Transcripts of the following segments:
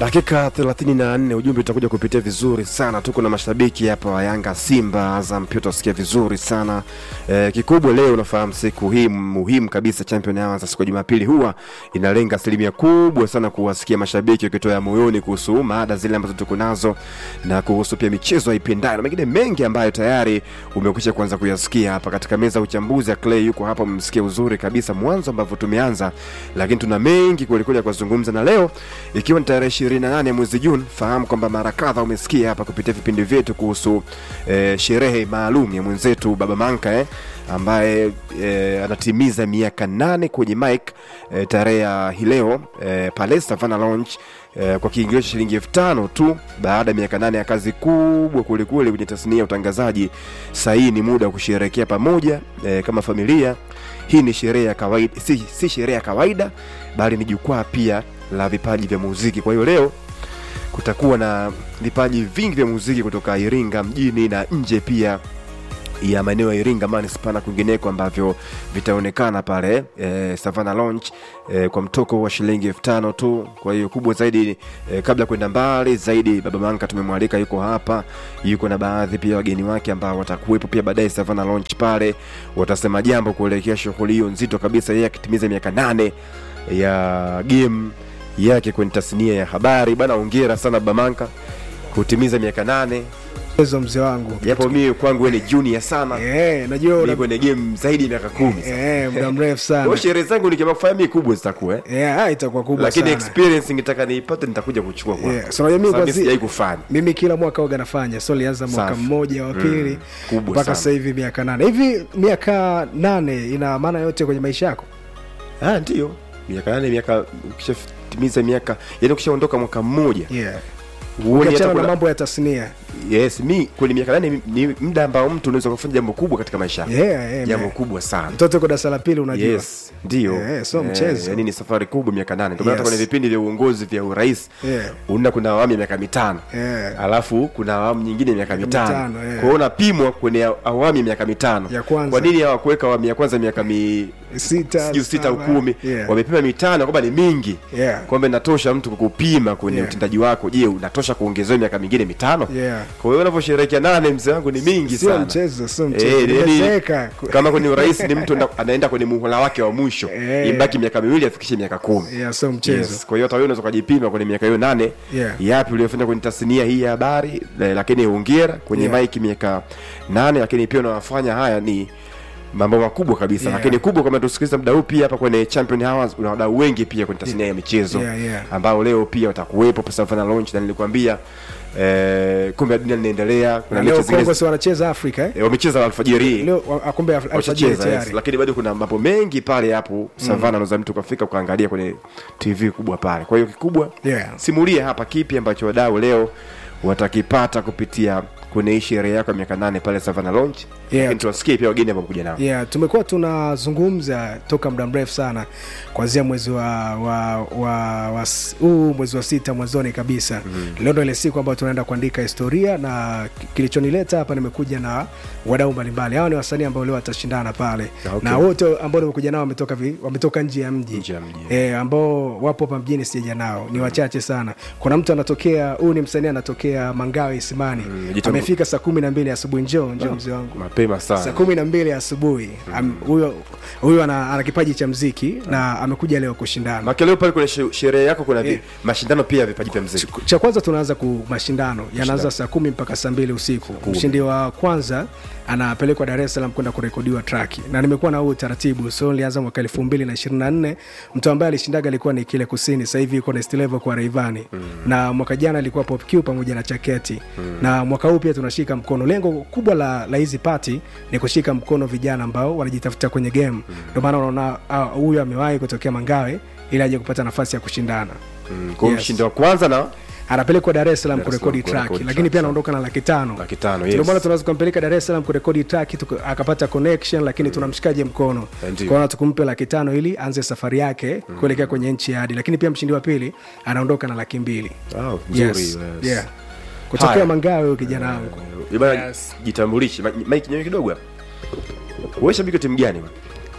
dakika 34 ujumbe utakuja kupitia vizuri sana tuko na mashabiki hapa wa yanga simba azam pia utasikia vizuri sana e, kikubwa leo unafahamu siku hii muhimu kabisa champion hours siku ya jumapili huwa inalenga asilimia kubwa sana kuwasikia mashabiki wakitoa ya moyoni kuhusu maada zile ambazo tuko nazo na kuhusu pia michezo aipendayo na mengine mengi ambayo tayari umekwisha kuanza kuyasikia hapa katika meza ya uchambuzi ya clay yuko hapa mmsikia uzuri kabisa mwanzo ambavyo tumeanza lakini tuna mengi kwelikweli ya kuzungumza na leo ikiwa ni tarehe 28 mwezi Juni, fahamu kwamba mara kadha umesikia hapa kupitia vipindi vyetu kuhusu eh, sherehe maalum ya mwenzetu Baba Manka eh, ambaye eh, anatimiza miaka nane kwenye mic eh, tarehe ya hii leo eh, pale Savana Lounge eh, kwa kiingilio cha shilingi elfu tano tu baada ya miaka nane ya kazi kubwa kwelikweli kwenye tasnia ya utangazaji. Sahii ni muda wa kusherehekea pamoja eh, kama familia. Hii ni sherehe ya kawaida, si, si sherehe ya kawaida bali ni jukwaa pia la vipaji vya muziki. Kwa hiyo leo kutakuwa na vipaji vingi vya muziki kutoka Iringa mjini na nje pia ya maeneo ya Iringa manispaa na kwingineko ambavyo vitaonekana pale e, Savana Lounge e, kwa mtoko wa shilingi elfu tano tu. Kwa hiyo kubwa zaidi e, kabla ya kwenda mbali zaidi, Baba Manka tumemwalika, yuko hapa, yuko na baadhi pia wageni wake ambao watakuwepo pia baadaye Savana Lounge pale, watasema jambo kuelekea shughuli hiyo nzito kabisa, yeye akitimiza miaka nane ya game yake kwenye tasnia ya habari. Bana, hongera sana Baba Manka kutimiza miaka nane Ezo mzee wangu japo mimi kwangu wewe ni junior sana eh, najua mimi una kwenye game zaidi ya miaka kumi sasa. eh, muda mrefu Kwa sana sherehe zangu nikiamua kufanya mimi kubwa zitakuwa eh. eh, ah, itakuwa kubwa lakini sana experience ningetaka niipate nitakuja kuchukua kwako. Yeah, so unajua mimi Sababu kwanzi- sijai kufanya mimi kila mwaka waga nafanya so lianza mwaka Safi. mmoja wa pili Mm, kubwa mpaka sana. sasa hivi miaka nane hivi miaka nane ina maana yote kwenye maisha yako ah ndio miaka nane miaka ukishatimiza miaka yani ukishaondoka mwaka mmoja yeah. huoni hata ukiachana na kuna mambo ya tasnia yes mi kwenye miaka nane ni ni muda ambao mtu unaweza kufanya jambo kubwa katika maisha yako yeah, yeah, jambo man. kubwa sana mtoto yuko darasa la pili unajua yes ndio Eh, so mchezo. yani ni safari kubwa miaka nane ndio maana hata Yes. kwenye vipindi vya uongozi vya urais Yeah. unaona kuna awamu ya miaka mitano Yeah. alafu kuna awamu nyingine ya miaka mitano mitano, yeah. kwa hiyo unapimwa kwenye awamu ya miaka mitano Ya kwanza. kwa nini hawakuweka awamu ya kwanza miaka mi sita sijui sita au saba. kumi yeah. wamepima mitano kwamba ni mingi Yeah. kwamba inatosha mtu kukupima kwenye Yeah. utendaji wako je unatosha kuongezewa miaka mingine mitano Yeah. kwa hiyo unavyosherehekea nane mzee wangu ni mingi sio sana mchezo sio Eh, mchezo yani, Nimezeeka. kama kwenye urais ni mtu anda- anaenda kwenye muhula wake wa mwisho Eh. ibaki miaka miwili afikishe miaka kumi yeah, sio mchezo Yes. Kwa hiyo hata wewe unaweza ukajipima kwenye miaka hiyo nane Yeah. yapi uliyofanya kwenye tasnia hii ya habari, eh, lakini hongera kwenye Yeah. mike miaka nane, lakini pia unawafanya haya ni mambo makubwa kabisa Yeah. lakini kubwa kama tusikiliza muda huu pia hapa kwenye champion hours una wadau wengi pia kwenye tasnia ya michezo Yeah, yeah. ambao leo pia watakuwepo pa Savana launch na nilikwambia eh, kombe la dunia linaendelea kuna Na leo mechi zingine Kongo si wanacheza Afrika eh? eh, wamecheza alfajiri hii leo wa- akumbe alfajiri washacheza yes. tayari lakini bado kuna mambo mengi pale hapo savana unaweza mtu ukafika ukaangalia kwenye tv kubwa pale kwa hiyo kikubwa Yeah. simulia hapa kipi ambacho wadau leo watakipata kupitia kwenye hii sherehe yako ya miaka nane pale savana launch Yeah. lakini tuwasikie pia wageni ambao kuja nao yeah, tumekuwa tunazungumza toka muda mrefu sana kuanzia mwezi wa wa wa wa s- huu mwezi wa sita mwanzoni kabisa mm. leo ndo ile siku ambayo tunaenda kuandika historia na ki- kilichonileta hapa nimekuja na wadau mbalimbali hawa ni wasanii ambao leo watashindana pale Ah, okay. na wote ambao nimekuja nao wametoka vi- wametoka nje ya mji Nje ya mji. e, ambao wapo hapa mjini sijaja nao ni wachache sana kuna mtu anatokea huyu ni msanii anatokea mangawe isimani jitambu- amefika saa kumi na mbili asubuhi njoo njoo mzee wangu mapema saa sana kumi na mbili asubuhi Am- huyo huyo ana, ana kipaji cha mziki na amekuja leo kushindana Maki leo pale kwenye she- sherehe yako kuna vi- Yeah. mashindano pia ya vipaji vya mziki Ch- cha kwanza tunaanza ku mashindano yanaanza saa kumi mpaka saa mbili usiku mshindi wa kwanza anapelekwa dar es salaam kwenda kurekodiwa traki na nimekuwa na huu utaratibu so nilianza mwaka elfu mbili na ishirini na nne mtu ambaye alishindaga alikuwa ni kile kusini sasa hivi yuko next level kwa raivani mm. na mwaka jana alikuwa pop Q pamoja na chaketi mm. na mwaka huu pia tunashika mkono lengo kubwa la la hizi pati ni kushika mkono vijana ambao wanajitafuta kwenye game ndio maana unaona ah, huyu amewahi kutokea mangawe ili aje kupata nafasi ya kushindana Mm, kwa hiyo Yes. mshindi wa kwanza na anapelekwa dar es salaam Dar es kurekodi Salaam track kurekodi lakini track, pia sawa. anaondoka na laki tano laki tano ndio maana yes. tunaweza kumpeleka dar es salaam kurekodi track tuka- akapata connection lakini tunamshikaje mkono Ndio. kwaona tukumpe laki tano ili aanze safari yake kuelekea kwenye nchi ya hadi lakini pia mshindi wa pili anaondoka na laki mbili Wow, nzuri, yes. yes. yeah. kutokea Haya. mangawe huyo kijana wangu Eh, bana Yes. jitambulishe Ma- mike nyewe kidogo hapa wewe shabiki wa timu gani bwana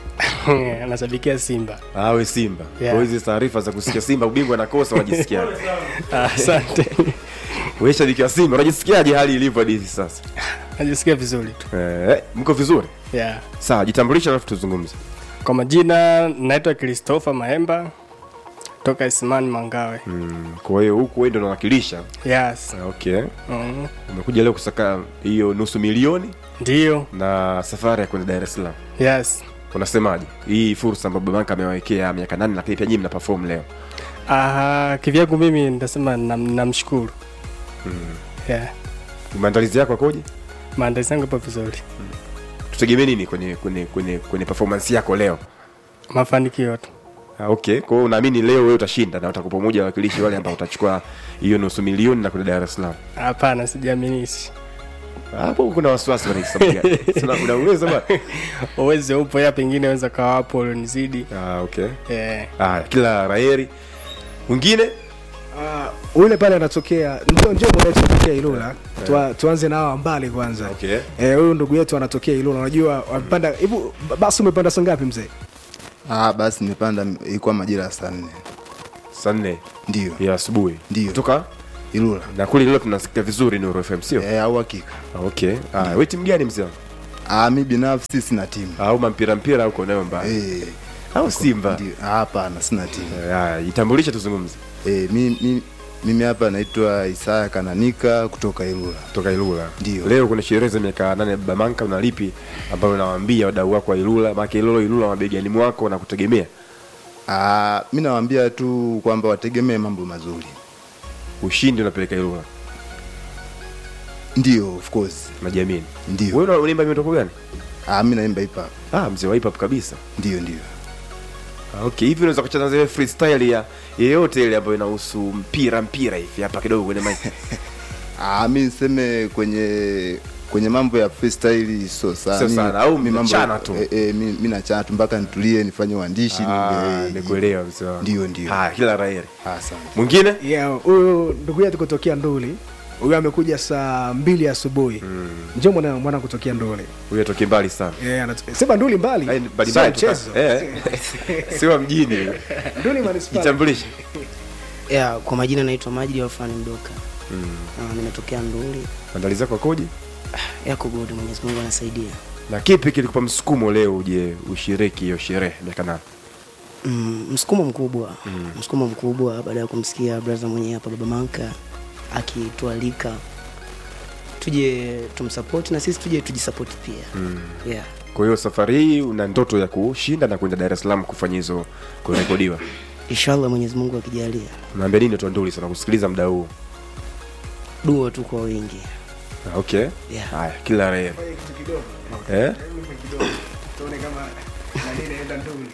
anashabikia Simba. awe Simba. Yeah. Kwa hizi taarifa za kusikia Simba ubingwa nakosa, unajisikiaje? Ah, Asante, Wewe shabiki wa Simba, unajisikiaje hali ilivyo hadi hivi sasa? najisikia vizuri tu Eh, mko vizuri? yeah. Sawa, jitambulisha alafu tuzungumze. Kwa majina naitwa Christopher Maemba toka Isimani Mangawe. Mm, kwa hiyo huku wewe ndio unawakilisha. Yes. Ah, Okay. Mm. Umekuja leo kusaka hiyo nusu milioni Ndio. na safari ya kwenda Dar es Salaam. Yes. Unasemaje? Hii fursa ambayo Babanka amewawekea miaka nane lakini pia nyinyi mna perform leo. Ah, kivyangu mimi nitasema nam- namshukuru. Yeah. Maandalizi yako yakoje? Maandalizi yangu yapo vizuri. Tutegemee nini kwenye kwenye kwenye kwenye performance yako leo? Mafanikio tu. Ah, okay. Kwa hiyo unaamini leo wewe utashinda na utakuwa pamoja na wakilishi wale ambao utachukua hiyo nusu milioni na kwenda Dar es Salaam. Hapana, sijiaminishi. Hapo kuna wasiwasi bwana sababu gani? Sina una uwezo bwana. Uwezo upo, ya pengine weza kawa hapo ulionizidi. Ah, okay. Yeah. Ah, kila raheri. Mwingine? Uh, ule pale anatokea ndio ndio mwenetu anatokea Ilula. Tua, tuanze na hawa mbali kwanza. Okay. Eh, huyu ndugu yetu anatokea Ilula. Unajua wamepanda hivi basi umepanda saa ngapi mzee? Ah, basi nimepanda ilikuwa majira ya saa nne Saa nne ndio ya asubuhi. Ndio. Kutoka Ilula na kule leo tunasikia vizuri Nuru FM sio? eh, au hakika. Ah, okay. Ah, wewe timu gani mzee? wangu? Ah, mi binafsi sina timu Au mampira mpira uko nayo mbali? eh, Au Simba? ndio. Ah, hapana, sina timu Eh, ah, itambulishe tuzungumze. eh, mi, mi, mimi hapa naitwa Isaya Kananika kutoka Ilula. Toka Ilula. Ndio. Leo kuna sherehe za miaka nane ya Baba Manka una lipi ambalo unawaambia wadau wako wa Ilula? Maana Ilula Ilula mabegani mwako na kutegemea. Ah, mi nawaambia tu kwamba wategemee mambo mazuri. Ushindi unapeleka Ilula. Ndio, of course. Najiamini. Ndio. Wewe unaimba mitoko gani? Ah, mi naimba hip hop. Ah, mzee wa hip hop kabisa. Ndio, ndio. Ah, okay, hivi unaweza kucheza zile freestyle ya yeyote ile ambayo inahusu mpira mpira hivi hapa kidogo kwenye mic. Ah, mi niseme kwenye kwenye mambo ya freestyle sio sana. Sio Mi- sana, au mi mambo- mnachana tu? Eh, eh, mi, mi nachana tu mpaka nitulie nifanye uandishi. Ah, eh, nikuelewa mzee wangu. Ndio, ndio. Ah, kila raheri. Asante. Mwingine? Yeah, huyu ndugu yetu kutokea Nduli. Huyu amekuja saa mbili asubuhi. Mm. Njoo mwana mwana kutokea Nduli. Huyo atoke mbali sana. Yeah, anat- sema Nduli mbali. Ai, mbali Sio mbali tu mchezo. ka- Eh. Sio mjini. Nduli manispaa. Jitambulishe. ya kwa majina naitwa Majidi Alfani Mdoka mm. nimetokea Nduli Maandalizi yako yakoje? yako godi Mwenyezi Mungu anasaidia Na kipi kilikupa msukumo leo uje ushiriki hiyo sherehe miaka nane? mm, msukumo mkubwa mm. msukumo mkubwa baada ya kumsikia brother mwenyewe hapa Baba Manka akitualika tuje tumsapoti na sisi tuje tujisapoti pia mm. yeah. Kwa hiyo safari hii una ndoto ya kushinda na kwenda Dar es Salaam kufanya hizo kurekodiwa. inshallah Mwenyezi Mungu akijalia Unaambia nini watu wa Nduli sana kusikiliza muda huu? dua tu kwa wingi Ah, Okay. Yeah. Haya, kila rehema. Eh? Tuone kama nani naenda Nduli.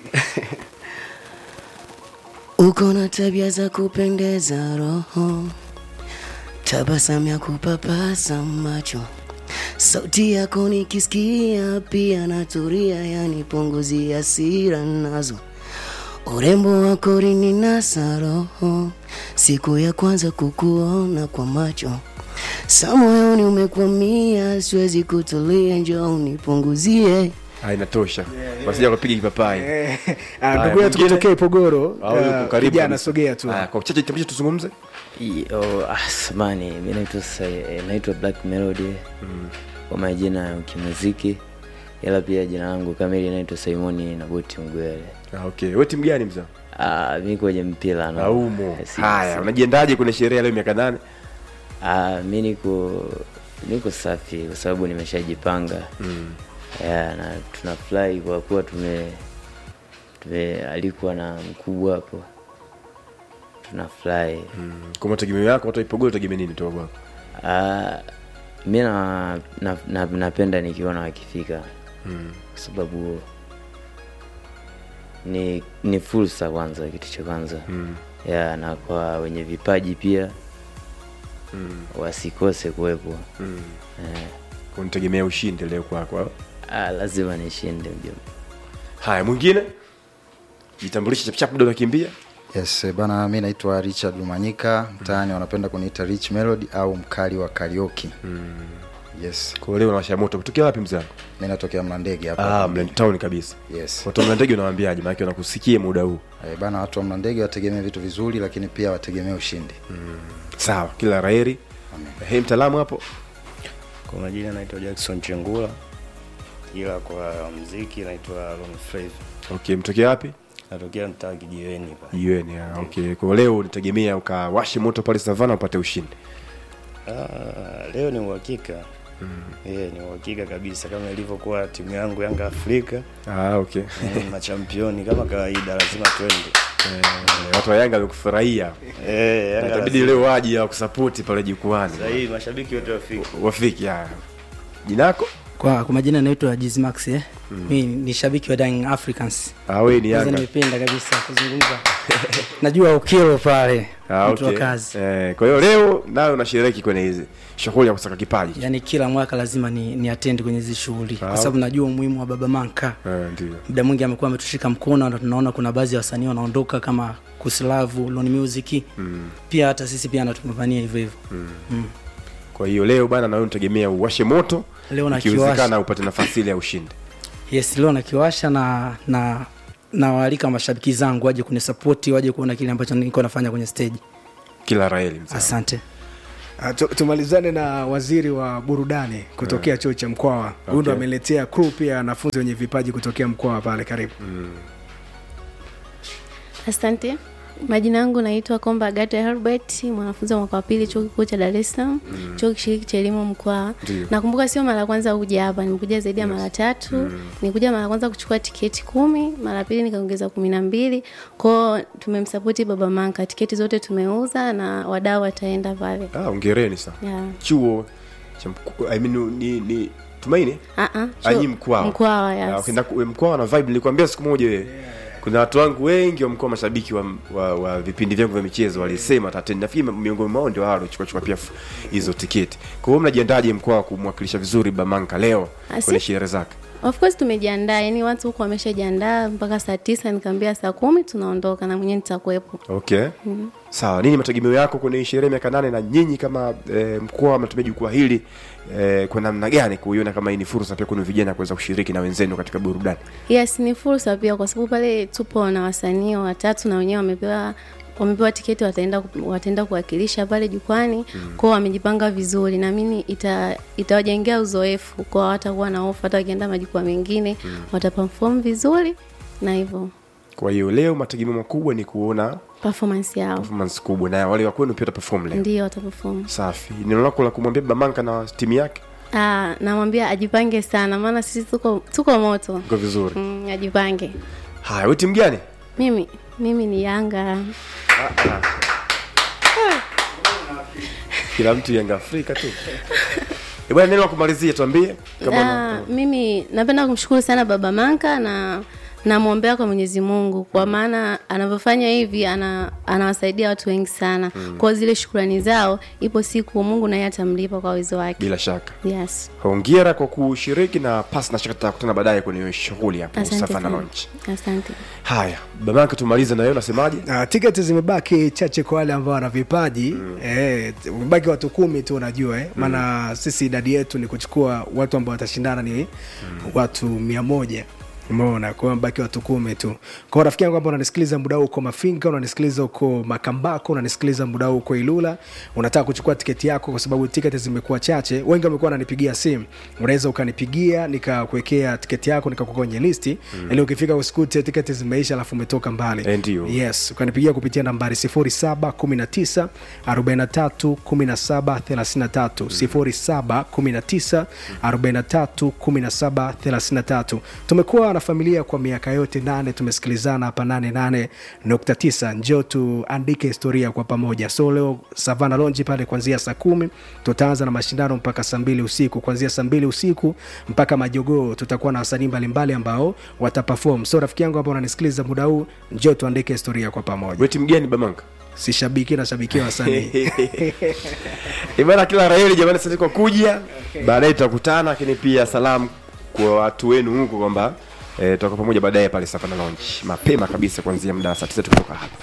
uko na tabia za kupendeza roho, tabasamu ya kupapasa macho, sauti yako nikisikia pia naturia, yani punguzi hasira nazo, urembo wako rininasa roho, siku ya kwanza kukuona kwa macho sa moyoni umekwamia, siwezi kutulia, njoo unipunguzie Ah, inatosha. Wasija kupiga kipapai. Eh, ah, Haya, ndugu yetu mwingine? kutokea Ipogoro. Au yuko ah, karibu Kijana kabisa. sogea tu. Haya, kwa uchache kitambulisho tuzungumze. Yo, ah, samani mi naitwa Sa- eh, naitwa Black Melody kwa majina ya kimuziki, ila pia jina langu kamili naitwa Simoni Naboti Mgwele. Ah, okay. Wewe timu gani mzee? Ah, mi kwenye mpira na Aumo. Eh, si- Haya, si- unajiendaje kwenye sherehe ya leo miaka nane? Ah, mi niko niko safi kwa sababu nimeshajipanga mm. yeah, na tunafurahi kwa kuwa tume tumealikwa na mkubwa hapo, tunafurahi Mm. Kwa mategemeo yako watu wa Ipogoro tegemea nini toka kwako? Ah, mi na, na, na, napenda nikiona wakifika Mm. kwa sababu ni ni fursa kwanza, kitu cha kwanza Mm. ya na kwa wenye vipaji pia Mm. wasikose kuwepo. Mm. Eh, Kwa nitegemea ushindi leo kwako. au? ah, lazima nishinde mjomba. Haya, mwingine? Jitambulishe chap chap ndio nakimbia. Yes, eh, bana mi naitwa Richard Lumanyika, mtaani wanapenda kuniita Rich Melody au mkali wa karaoke. yes kwa leo unawasha moto kutokea wapi mzee wangu mi natokea mlandege hapa ah mland town kabisa yes watu wa mlandege unawaambiaje maana wanakusikia muda huu Eh, bana watu wa mlandege wategemee vitu vizuri lakini pia wategemee ushindi sawa kila raheri he mtaalamu hapo Kwa majina naitwa Jackson Chengula, ila kwa mziki naitwa Ron Flavor. okay mtokea wapi Natokea mtaa kijiweni pale. jiweni ah, okay kwa leo unategemea ukawashe moto pale savana upate ushindi Ah, leo ni uhakika mm. Yeah, ni uhakika kabisa kama ilivyokuwa timu yangu Yanga Afrika ah, okay eh, machampioni kama kawaida, lazima twende Eh, watu wa yanga wamekufurahia eh, Na Yanga itabidi lazima- leo waje wakusapoti pale jukwani Sahihi, mashabiki wote wafike. wafiki haya jinako Kwa, kwa majina naitwa Jizmax eh. Mm. Mi ni shabiki wa Young Africans. ah, we ni Kwanza yanga nimependa kabisa kuzungumza. Najua ukilo pale. ah, mtu wa okay. kazi. eh, kwa hiyo leo nayo unashiriki kwenye hizi shughuli ya kusaka kipaji Yaani kila mwaka lazima ni, ni attend kwenye hizi shughuli Ah. kwa sababu najua umuhimu wa Baba Manka. eh, ndio Muda mwingi amekuwa ametushika mkono na tunaona kuna baadhi ya wasanii wanaondoka kama Kuslavu, Loni Music. mm. Pia hata sisi pia anatumevania hivyo hivyo. Mm. kwa hiyo leo bana nawe unategemea uwashe moto Leo na ikiwezekana kiwasha. upate nafasi ile ya ushindi Yes, leo nakiwasha na na nawaalika mashabiki zangu waje kunisapoti, waje kuona kile ambacho niko nafanya kwenye stage. kila raheli mzee Asante. Ah, tu- tumalizane na waziri wa burudani kutokea chuo cha mkwawa huyu ndo Okay. ameletea crew pia wanafunzi wenye vipaji kutokea mkwawa pale karibu Asante. Majina yangu naitwa Komba Agata Herbert, mwanafunzi wa mwaka wa pili chuo kikuu cha Dar es Salaam, chuo kishiriki cha elimu Mkwawa. Ndio. Nakumbuka sio mara ya kwanza kuja hapa, nimekuja zaidi ya mara tatu. Nikuja mara ya kwanza kuchukua tiketi kumi, mara ya pili nikaongeza kumi na mbili. Kwao tumemsapoti Baba Manka, tiketi zote tumeuza na wadau wataenda pale. ah, ongereni sana Yeah. chuo cha mku, I mean, ni, ni tumaini Ah ah. anyi chuo- mkwawa Mkwawa, Ah, yes. ukienda ku- mkwawa na vibe nilikwambia siku moja wewe kuna watu wangu wengi wa mkoa mashabiki wa, wa, wa vipindi vyangu vya michezo walisema tateni nafikiri miongoni mwao ndio hao chukua chukua pia f- hizo tiketi kwa hiyo mnajiandaje mkoa kumwakilisha vizuri bamanka leo Asi- kwenye sherehe zake Of course tumejiandaa, yani watu huko wameshajiandaa mpaka saa tisa, nikaambia saa kumi tunaondoka na mwenyewe nitakuwepo. okay sawa nini mategemeo yako kwenye hii sherehe miaka nane na nyinyi kama e, mkoa mnatumia jukwaa hili e, kwa namna gani kuiona kama hii ni fursa pia kwenu vijana kuweza kushiriki na wenzenu katika burudani Yes, ni fursa pia kwa sababu pale tupo na wasanii watatu na wenyewe wamepewa wamepewa tiketi wataenda wataenda kuwakilisha pale jukwani mm. kwao wamejipanga vizuri naamini ita itawajengea uzoefu kwao watakuwa na hofu hata wakienda majukwaa mengine mm. wataperform vizuri na hivyo kwa hiyo leo mategemeo makubwa ni kuona performance yao performance kubwa na wale wa kwenu pia wataperform leo ndio wataperform safi neno lako la kumwambia bamanka na timu yake Ah, namwambia ajipange sana maana sisi tuko tuko moto iko vizuri mm, ajipange haya we timu gani mimi mimi ni yanga kila mtu yanga afrika tu Eh, bwana neno la kumalizia tuambie kama una- Ah, mimi napenda kumshukuru sana baba manka na namwombea kwa mwenyezi mungu kwa maana anavyofanya hivi ana, anawasaidia watu wengi sana mm. kwao zile shukurani zao ipo siku mungu naye atamlipa kwa uwezo wake bila shaka yes hongera kwa kushiriki na pasi na shaka tutakutana baadaye kwenye hiyo shughuli hapo asante Safa na sana launch asante haya bamanka tumalize na wewe unasemaje Uh, tiketi zimebaki chache kwa wale ambao wana vipaji mm. eh, umebaki watu kumi tu unajua eh? maana mm. sisi idadi yetu ni kuchukua watu ambao watashindana ni mm. watu mia moja umeona kwa hiyo mbaki watu kumi tu kwao rafiki yangu ambao unanisikiliza muda huu uko mafinga unanisikiliza uko makambako unanisikiliza muda huu uko ilula unataka kuchukua tiketi yako kwa sababu tiketi zimekuwa chache wengi wamekuwa wananipigia simu unaweza ukanipigia nikakuwekea tiketi yako nikakuweka kwenye listi mm. ili ukifika usikute tiketi zimeisha alafu umetoka mbali Eh, ndio. yes ukanipigia kupitia nambari 0719 43 17 33 0719 43 17 33 tumekuwa na familia kwa miaka yote nane tumesikilizana hapa 88.9 njoo tuandike historia kwa pamoja so leo savana lonji pale kuanzia saa kumi tutaanza na mashindano mpaka saa mbili usiku kuanzia saa mbili usiku mpaka majogoo tutakuwa na wasanii mbalimbali ambao watapafom so rafiki yangu ambao unanisikiliza muda huu njoo tuandike historia kwa pamoja we timu gani bamanka si shabiki na shabikia wasanii ibana kila raheli jamani asante kwa kuja baadaye tutakutana lakini pia salamu kwa watu wenu huko kwamba eh, tutakuwa pamoja baadaye pale safa na launch mapema kabisa kuanzia muda wa saa tisa tukitoka hapa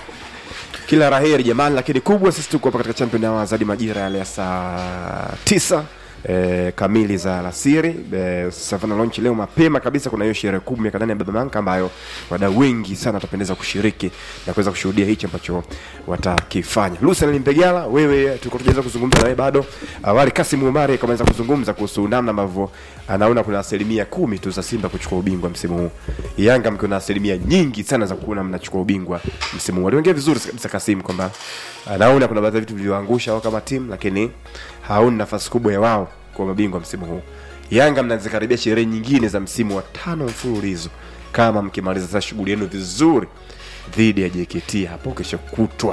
kila raheri jamani lakini kubwa sisi tuko hapa katika champion hours hadi majira yale ya saa tisa E, kamili za alasiri e, Savana Launch leo mapema kabisa. Kuna hiyo sherehe kubwa miaka nane ya Baba Manka ambayo wadau wengi sana watapendeza kushiriki na kuweza kushuhudia hichi ambacho watakifanya. Lucian Mpegala, wewe tulikuwa tujaweza kuzungumza na wewe bado awali. Kasim Umari kamaweza kuzungumza kuhusu namna ambavyo anaona kuna asilimia kumi tu za Simba kuchukua ubingwa msimu huu. Yanga mkiwa na asilimia nyingi sana za kuona mnachukua ubingwa msimu huu. Aliongea vizuri kabisa Kasim kwamba anaona kuna baadhi ya vitu vilivyoangusha wao kama timu, lakini haoni nafasi kubwa ya wao kwa mabingwa msimu huu. Yanga mnazikaribia sherehe nyingine za msimu wa tano mfululizo kama mkimaliza sasa shughuli yenu vizuri dhidi ya JKT hapo kesho kutwa.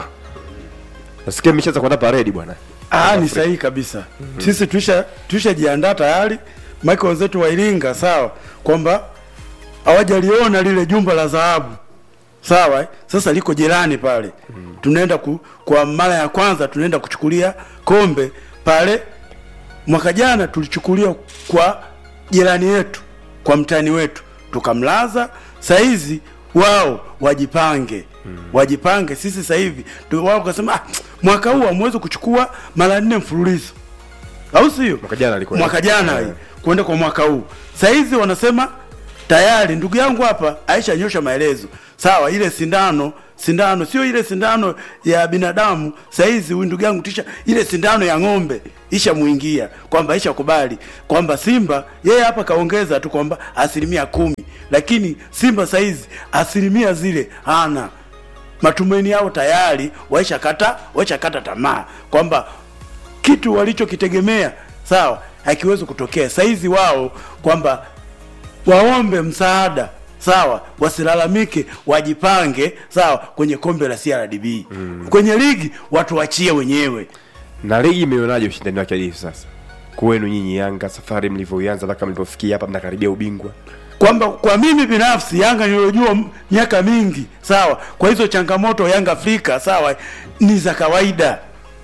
Nasikia mmeshaanza kuandaa paredi bwana. Ah, ni sahihi kabisa. Sisi tuisha tuishajiandaa tayari. Michael wenzetu wa Iringa sawa, kwamba hawajaliona lile jumba la dhahabu sawa eh? Sasa liko jirani pale tunaenda ku, kwa mara ya kwanza tunaenda kuchukulia kombe pale. Mwaka jana tulichukulia kwa jirani yetu, kwa mtani wetu tukamlaza. Saizi wao wajipange wajipange. Sisi sasa hivi tu- wao kasema ah, mwaka huu hamwezi kuchukua mara nne mfululizo, au sio? Mwaka jana alikuwa mwaka jana hii kwenda kwa mwaka huu. Saizi wanasema tayari, ndugu yangu hapa Aisha nyosha maelezo sawa. Ile sindano sindano sio ile sindano ya binadamu. Saizi huyu ndugu yangu tisha ile sindano ya ng'ombe ishamuingia kwamba ishakubali kwamba Simba yeye hapa kaongeza tu kwamba asilimia kumi, lakini Simba saizi asilimia zile hana matumaini yao tayari waishakata waishakata tamaa kwamba kitu walichokitegemea sawa hakiwezi kutokea saizi wao kwamba waombe msaada sawa wasilalamike wajipange sawa kwenye kombe la CRDB mm. kwenye ligi watu wachie wenyewe Na ligi imeonaje ushindani wake hadi hivi sasa? Kwenu nyinyi Yanga, safari mlivyoianza mpaka mlipofikia hapa mnakaribia ubingwa. kwamba kwa mimi binafsi Yanga nilojua m- miaka mingi sawa, kwa hizo changamoto Yanga Afrika sawa, ni za kawaida,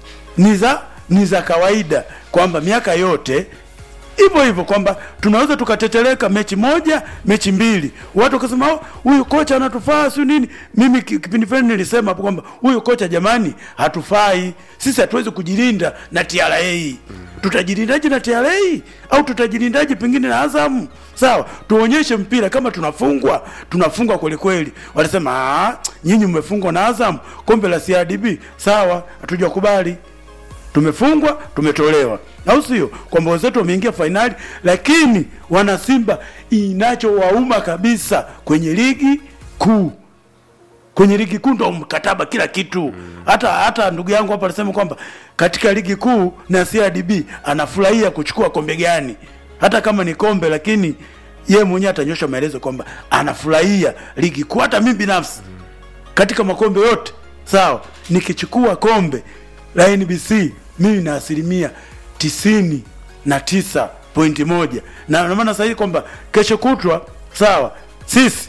ni za ni za kawaida kwamba miaka yote hivyo hivyo kwamba tunaweza tukateteleka mechi moja mechi mbili, watu wakasema "Oh, huyu kocha anatufaa siyo nini. Mimi ki- kipindi fulani nilisema hapo kwamba huyu kocha jamani, hatufai sisi, hatuwezi kujilinda na TRA. Tutajilindaje na TRA au tutajilindaje pengine na Azam? Sawa, tuonyeshe mpira kama tunafungwa, tunafungwa kweli kweli. Walisema "Ah, nyinyi mmefungwa na Azam kombe la CRDB. Sawa, hatujakubali tumefungwa tumetolewa, au sio? Kwamba wenzetu wameingia fainali, lakini wana Simba inachowauma kabisa kwenye ligi kuu kwenye ligi kuu ndo mkataba kila kitu hata hata ndugu yangu hapa alisema kwamba katika ligi kuu na CRDB anafurahia kuchukua kombe gani, hata kama ni kombe, lakini ye mwenyewe atanyosha maelezo kwamba anafurahia ligi kuu. Hata mimi binafsi katika makombe yote sawa, nikichukua kombe la NBC mimi na asilimia tisini na tisa pointi moja na na maana sahihi kwamba kesho kutwa sawa, sisi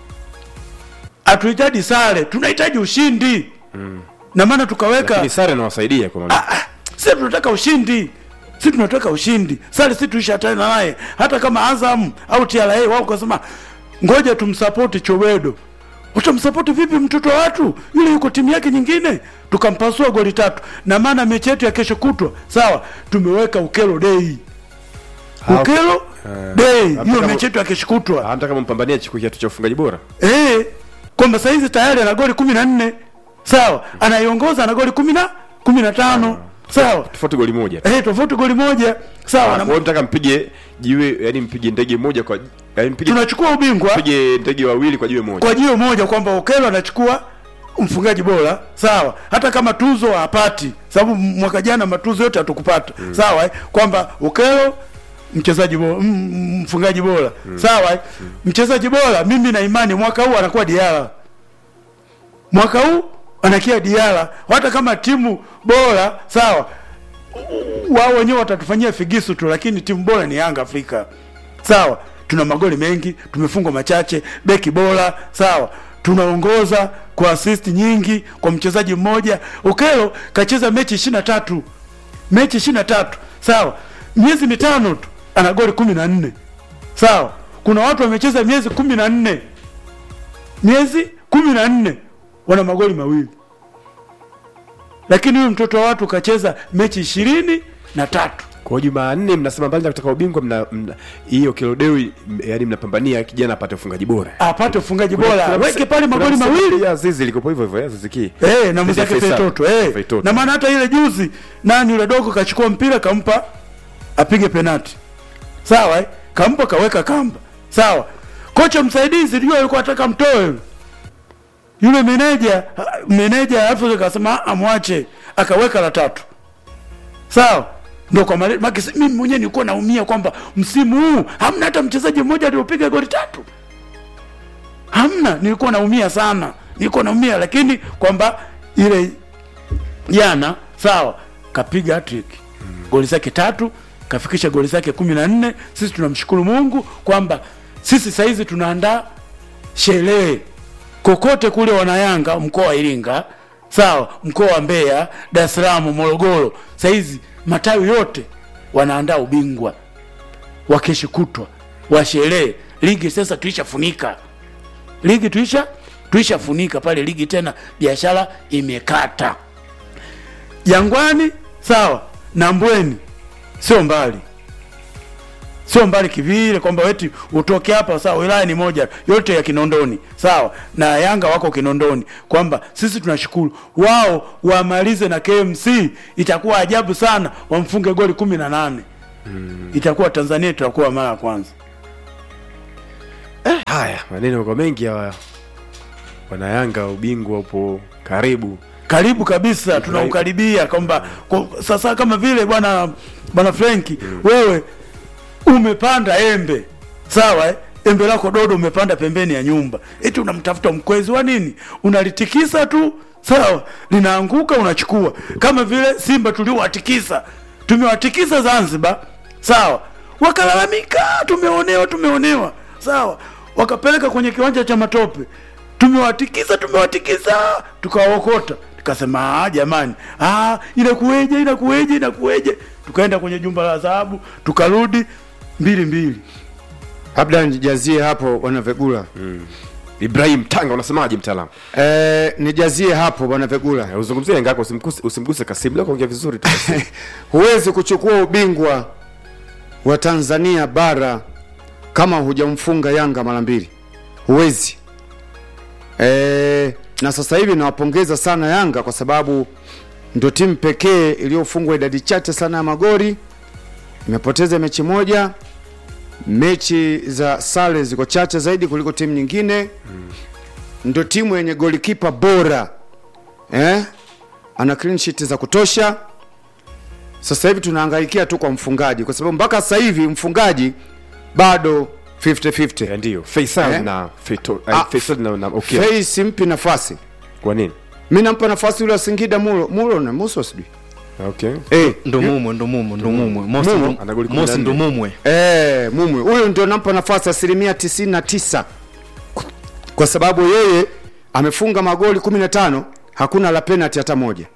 hatuhitaji sare, tunahitaji ushindi na maana tukaweka Lakini sare inawasaidia kwa maana. sisi tunataka ushindi sisi tunataka ushindi sare sisi tuishatana naye hata kama Azam au TRA wao kasema ngoja tumsapoti Chowedo utamsapoti vipi mtoto wa watu yule yuko timu yake nyingine tukampasua goli tatu na maana mechi yetu ya kesho kutwa sawa tumeweka ukelo dei Ah, ukelo eh, dei hata hiyo kama- mechi yetu ya kesho kutwa Hata kama mpambania chukua kiatu cha ufungaji bora. eh, kwamba saizi tayari ana goli kumi na nne sawa, anaiongoza ana goli kumi na kumi na tano sawa, Tofauti goli moja. eh, tofauti goli moja sawa. Ah, na- Kwa hiyo mtaka mpige jiwe, yani mpige ndege moja kwa yani mpige tunachukua ubingwa mpige ndege wawili kwa jiwe moja. kwa jiwe moja kwamba Okelo anachukua mfungaji bora sawa, hata kama tuzo hapati, sababu mwaka jana matuzo yote hatukupata sawa, eh, kwamba Okelo mchezaji bora, m- m- mfungaji bora sawa, eh, mchezaji bora, mimi na imani mwaka huu anakuwa Diara, mwaka huu anakia Diara, hata kama timu bora sawa, wao wenyewe watatufanyia figisu tu, lakini timu bora ni Yanga Afrika sawa. Tuna magoli mengi, tumefungwa machache, beki bora sawa, tunaongoza kwa assist nyingi kwa mchezaji mmoja. Okelo kacheza mechi ishirini na tatu mechi ishirini na tatu sawa, miezi mitano tu ana goli kumi na nne sawa. Kuna watu wamecheza miezi kumi na nne miezi kumi na nne wana magoli mawili, lakini huyu mtoto wa watu kacheza mechi ishirini na tatu kwa jumanne mnasema mbali na kutaka ubingwa mna mna- hiyo kilodewi yani mnapambania kijana apate ufungaji bora apate ufungaji Kuna- bora kuna weke mse- pale kuna magoli mse- mawili ya zizi likopo hivyo hivyo ya zizi ki Eh, na mwenzake Faisal. Feitoto eh. Feitoto. Na maana hata ile juzi nani yule dogo kachukua mpira kampa apige penati. Sawa eh? Kampa kaweka kamba. Sawa. Kocha msaidizi ndio alikuwa anataka mtoe yule. Yule meneja meneja alafu akasema amwache akaweka la tatu. Sawa. Ndio kwa mali maki mimi mwenyewe nilikuwa naumia kwamba msimu huu hamna hata mchezaji mmoja aliopiga goli tatu hamna nilikuwa naumia sana nilikuwa naumia lakini kwamba ile jana sawa kapiga hattrick goli zake tatu kafikisha goli zake kumi na nne sisi tunamshukuru mungu kwamba sisi sahizi tunaandaa sherehe kokote kule wanayanga mkoa wa iringa sawa mkoa wa mbeya dar es salaam morogoro sahizi matawi yote wanaandaa ubingwa wa kesho kutwa wa sherehe ligi sasa tuishafunika ligi tuisha tuishafunika pale ligi tena biashara imekata jangwani sawa na mbweni sio mbali sio mbali kivile kwamba weti utoke hapa sawa wilaya ni moja yote ya kinondoni sawa na yanga wako kinondoni kwamba sisi tunashukuru wao wamalize na kmc itakuwa ajabu sana wamfunge goli kumi na nane itakuwa tanzania tutakuwa mara ya kwanza haya maneno kwa mengi ya wanayanga ubingwa upo karibu karibu kabisa tunaukaribia kwamba kwa- sasa kama vile bwana bwana frenki wewe umepanda embe sawa eh? embe lako dodo umepanda pembeni ya nyumba eti unamtafuta mkwezi wa nini unalitikisa tu sawa linaanguka unachukua kama vile simba tuliowatikisa tumewatikisa zanzibar sawa wakalalamika tumeonewa tumeonewa sawa wakapeleka kwenye kiwanja cha matope tumewatikisa tumewatikisa tukawaokota tukasema "Ah, jamani ah, inakuweje inakuweje inakuweje tukaenda kwenye jumba la dhahabu tukarudi mbili mbili labda nijazie hapo bwana vegula mm. ibrahim tanga unasemaje mtaalamu eh, nijazie hapo bwana vegula uzungumzie yanga yako usimguse, usimguse kasimu leo kaongea vizuri tu Kasimu. huwezi kuchukua ubingwa wa tanzania bara kama hujamfunga yanga mara mbili huwezi e, na sasa hivi nawapongeza sana yanga kwa sababu ndio timu pekee iliyofungwa idadi chache sana ya magori imepoteza mechi moja mechi za sare ziko chache zaidi kuliko timu nyingine mm. ndio timu yenye golikipa bora eh? ana clean sheet za kutosha sasa hivi tunahangaikia tu kwa mfungaji kwa sababu mpaka sasa hivi mfungaji bado 50-50 ndio Faisal Eh? na Feito, Ah, Faisal na, na okay. Fei simpi nafasi kwa nini mi nampa nafasi yule wa singida mulo mulo na muso sijui okay Eh, ndo mumwe ndo mumwe ndo mumwe Mosi Mumu. ndo- Ana goli Mosi 14. ndo mumwe Eh, mumwe huyu ndio nampa nafasi asilimia tisini na tisa kwa sababu yeye amefunga magoli 15 hakuna la penalty hata moja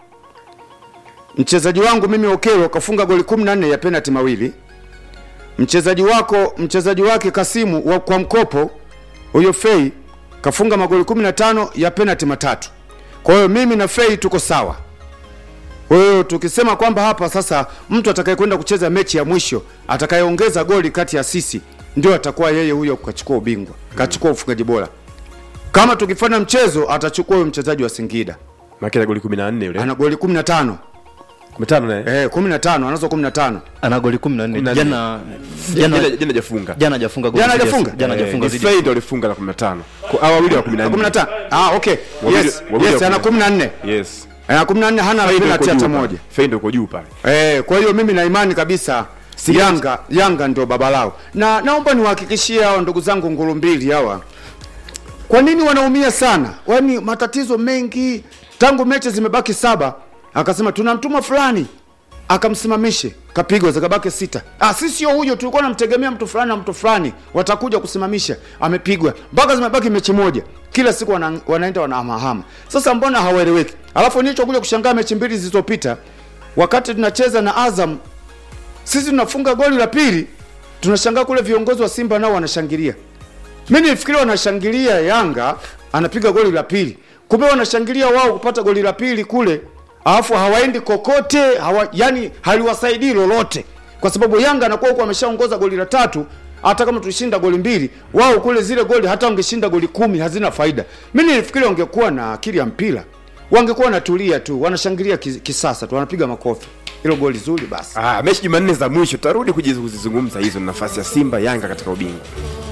mchezaji wangu mimi okero kafunga goli 14 ya penalty mawili mchezaji wako mchezaji wake kasimu wa, kwa mkopo huyo fei kafunga magoli 15 ya penalty matatu kwa hiyo mimi na fei tuko sawa kwa hiyo tukisema kwamba hapa sasa mtu atakayekwenda kucheza mechi ya mwisho atakayeongeza goli kati ya sisi ndio atakuwa yeye huyo kachukua ubingwa kachukua ufungaji bora kama tukifanya mchezo atachukua huyo mchezaji wa singida Maki ana goli 14 yule ana goli 15 15 naye eh 15 anazo 15 ana goli 14 14. jana jana jana jana hajafunga jana hajafunga goli Jana zidi ya- hajafunga? jana Eh, hajafunga ni zidi ya- Fei ndo alifunga la 15 Kwa- ah wawili wa 14 15 ah okay Wawili- yes wawili yes wa ana 14 yes ana 14 hana Fei ndo penalty yuko hata juu pale. moja Fei ndo uko juu pale Eh, kwa hiyo mimi na imani kabisa Yanga Yanga ndio baba lao. Na naomba niwahakikishie hao ndugu zangu nguru mbili hawa. Kwa nini wanaumia sana? Kwani matatizo mengi tangu mechi zimebaki saba akasema tunamtuma fulani akamsimamishe kapigwa zikabaki sita. Ah, sisi sio huyo, tulikuwa namtegemea mtu fulani na mtu fulani watakuja kusimamisha, amepigwa mpaka zimebaki mechi moja. Kila siku wana, wanaenda wanahamahama. Sasa mbona hawaeleweki? Alafu nilichokuja kushangaa mechi mbili zilizopita wakati tunacheza na Azam sisi tunafunga goli la pili, tunashangaa kule viongozi wa Simba nao wanashangilia. Mimi nilifikiria wanashangilia Yanga anapiga goli la pili, kumbe wanashangilia wao kupata goli la pili kule, alafu hawaendi kokote hawa, yani haliwasaidii lolote. kwa sababu Yanga anakuwa huko ameshaongoza goli la tatu hata kama tulishinda goli mbili wao kule zile goli hata wangeshinda goli kumi hazina faida mi nilifikiri wangekuwa na akili ya mpira wangekuwa wanatulia tu wanashangilia kis- kisasa tu wanapiga makofi hilo goli zuri basi Ah, mechi Jumanne za mwisho tutarudi kujiz- kuzizungumza hizo, nafasi ya Simba Yanga katika ubingwa.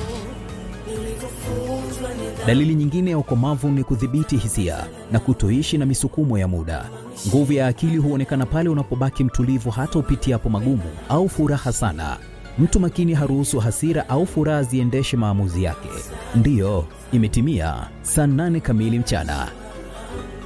Dalili nyingine ya ukomavu ni kudhibiti hisia na kutoishi na misukumo ya muda. Nguvu ya akili huonekana pale unapobaki mtulivu hata upitiapo magumu au furaha sana. Mtu makini haruhusu hasira au furaha ziendeshe maamuzi yake. Ndiyo, imetimia saa nane kamili mchana.